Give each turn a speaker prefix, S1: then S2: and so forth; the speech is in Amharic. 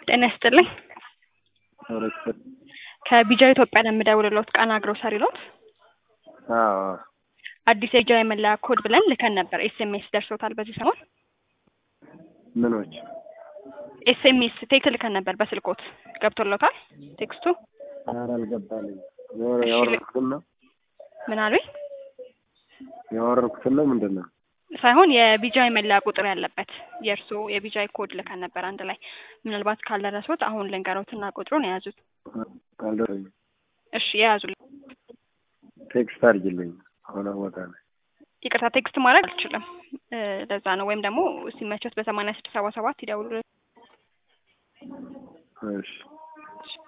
S1: ጤና ይስጥልኝ።
S2: ህብረተሰብ
S1: ከቢጃ ኢትዮጵያ ነው የምደውልልዎት። ቃና ግሮሰሪ ኖት?
S2: አዎ
S1: አዲስ የቢጃ የመለያ ኮድ ብለን ልከን ነበር። ኤስኤምኤስ ደርሶታል በዚህ ሰሞን?
S2: ምኖች
S1: ኤስኤምኤስ ቴክስት ልከን ነበር በስልኮት ገብቶሎታል ቴክስቱ?
S2: ኧረ አልገባልኝም። የወረ ያወረድኩትን ነው
S1: ምን አሉኝ?
S2: ያወረድኩትን ነው ምንድን ነው?
S1: ሳይሆን የቢጃይ መለያ ቁጥር ያለበት የእርስዎ የቢጃይ ኮድ ልከን ነበር አንድ ላይ። ምናልባት ካልደረሱት አሁን ልንገሮትና ቁጥሩን የያዙት።
S2: አልደረሰኝም።
S1: እሺ የያዙልኝ።
S2: ቴክስት አድርጊልኝ። አሁን ቦታ ላይ
S1: ይቅርታ ቴክስት ማድረግ አልችልም። እ ለዛ ነው። ወይም ደግሞ ሲመቾት በሰማንያ ስድስት ሰባ ሰባት ይደውሉ።
S2: እሺ